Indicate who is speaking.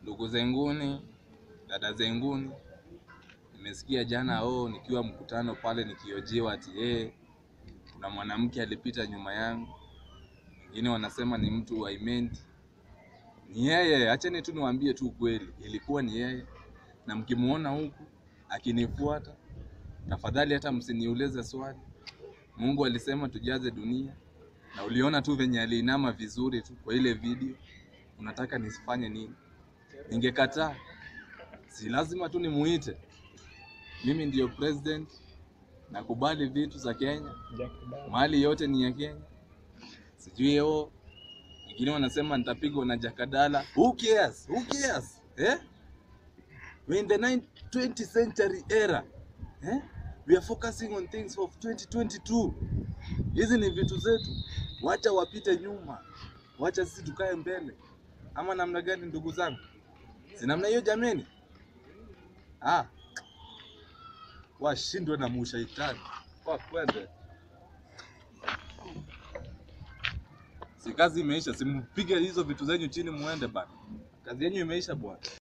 Speaker 1: Ndugu zenguni, dada zenguni, nimesikia jana oh, nikiwa mkutano pale nikiojiwa ati eh, kuna mwanamke alipita nyuma yangu, wengine wanasema ni mtu wa Imenti. Ni yeye, acheni tu niwaambie tu kweli, ilikuwa ni yeye, na mkimuona huku akinifuata, tafadhali hata msiniulize swali. Mungu alisema tujaze dunia, na uliona tu venye aliinama vizuri tu kwa ile video. Unataka nisifanye nini? Ningekataa? Si lazima tu nimuite. Mimi ndiyo president, nakubali vitu za Kenya, mali yote ni ya Kenya. Sijui o wengine wanasema nitapigwa na Jakadala. Who cares? Who cares? Eh? We're in the 9 20th century era. Eh? We are focusing on things of 2022. Hizi ni vitu zetu, wacha wapite nyuma, wacha sisi tukae mbele. Ama namna gani, ndugu zangu? Si namna hiyo jameni? Ah, washindwe na mushaitani kwa kwende. Si kazi imeisha, simpige hizo vitu zenyu chini muende bana. Kazi yenyu imeisha bwana.